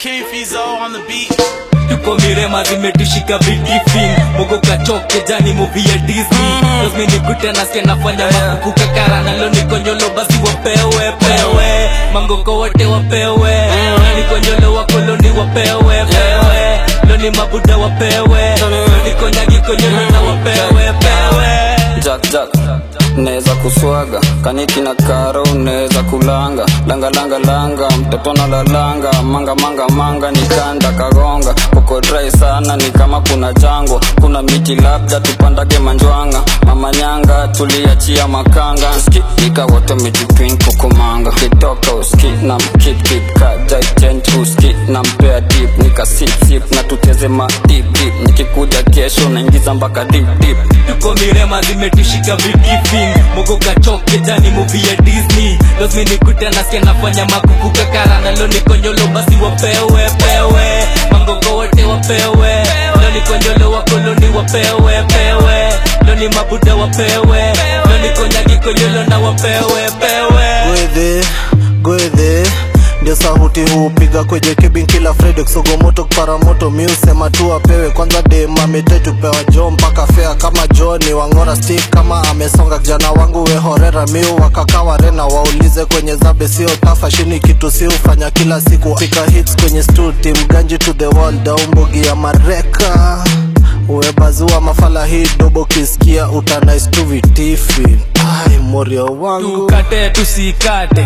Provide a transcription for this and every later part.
King Fizo on the beat. tuko mirema zimetushika vitifin mogo kachoke jani movie ya disney lazimi nikute nasikia nafanya makuku kakara nalo nikonyolo basi wapewe pewe mangoko wote wapewe nikonyolo wakoloni wapewe pewe loni mabuda wapewe nikonyagi konyolo na wapewe pewe Jack Jack Neza kuswaga kaniki na karo neza kulanga langa langa langa mtoto na lalanga manga manga manga nikanda kagonga kuko dry sana ni kama kuna jangwa kuna miti labda tupandage manjwanga mama nyanga tuliachia makanga ski ika wote mijipin kukumanga kitoka uski na mkip kip kajai change uski na mpea dip nika sip sip na tuteze ma dip dip nikikuja kesho naingiza mpaka dip dip tuko mirema zimetushika vitifin mogo kachoke jani movie ya disney lazimi nikute nasikia nafanya makuku kakara nalo nikonyolo basi wapewe pewe mangogo wote wapewe lo nikonyolo wakoloni wapewe pewe lo ni mabuda wapewe lo nikonyagi konyolo na wapewe pewe gwedhe gwedhe ndio sahuti hupiga kwenye kibin kila fredi kusogomoto kuparamoto miusema tu apewe kwanza demametetu pewa jo mpaka fea kama joni wangora stik kama amesonga kijana wangu wehorera miu wakakawa rena waulize kwenye zabe sio tafa shini kitu si hufanya kila siku pika hits kwenye stuti mganji to the wall daumbogi ya mareka uwebazua mafala hii dobo kisikia utanais tu vitifi ai morio wangu tukate tusikate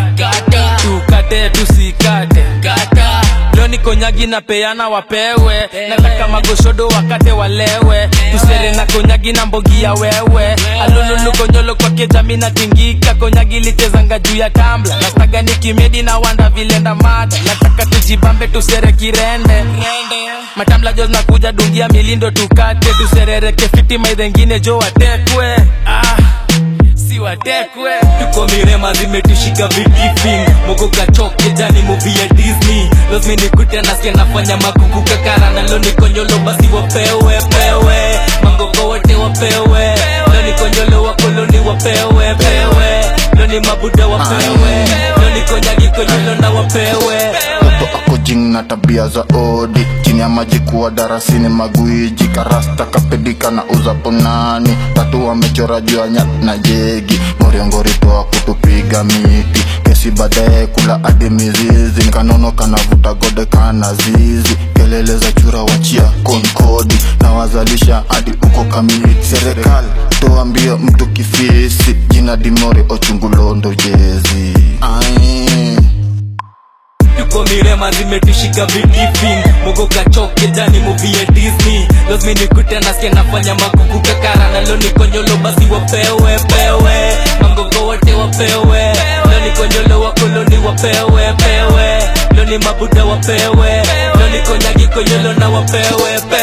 tukate tusikate leo niko nyagi na peana wapewe nataka magoshodo wakate walewe tusere na konyagi na mbogi ya wewe alululu konyolo kwake jami na tingika konyagi lichezanga juu ya tambla nastaga ni kimedi na wanda vilenda mada nataka tujibambe tusere kirende matamla jos nakuja dungia milindo tukate tuserereke fitima idhengine jo watekwe ah si watekwe tuko mirema zimetushika vitifin mogo kachoke jani movie ya disney lazimi nikute nasikia nafanya makuku kakara nalo nikonyolo basi wapewe pewe mangoko wote wapewe lo nikonyolo wakoloni wapewe pewe lo ni mabuda wapewe lo nikonyagi konyolo na wapewe mtoto ako jing na tabia za odi chini ya maji kuwa darasini magwiji karasta kapedika na uzaponani tatu wamechora juu ya nyat na jegi ngoriongori toa kutupiga miti kesi baadaye kula hadi mizizi nikanono kanavuta gode kana zizi kelele za chura wachia konkodi na wazalisha hadi uko kamiti serikali toa mbio mtu kifisi jina dimori ochungulondo jezi Ai. tuko mirema zimetushika vitifin mogo kachoke jani movie ya disney lazimi nikute nasikia nafanya makuku kakara nalo nikonyolo basi wapewe pewe mangogo wote wapewe lo nikonyolo wakoloni wapewe pewe lo ni mabuda wapewe lo nikonyagi konyolo na wapewe pewe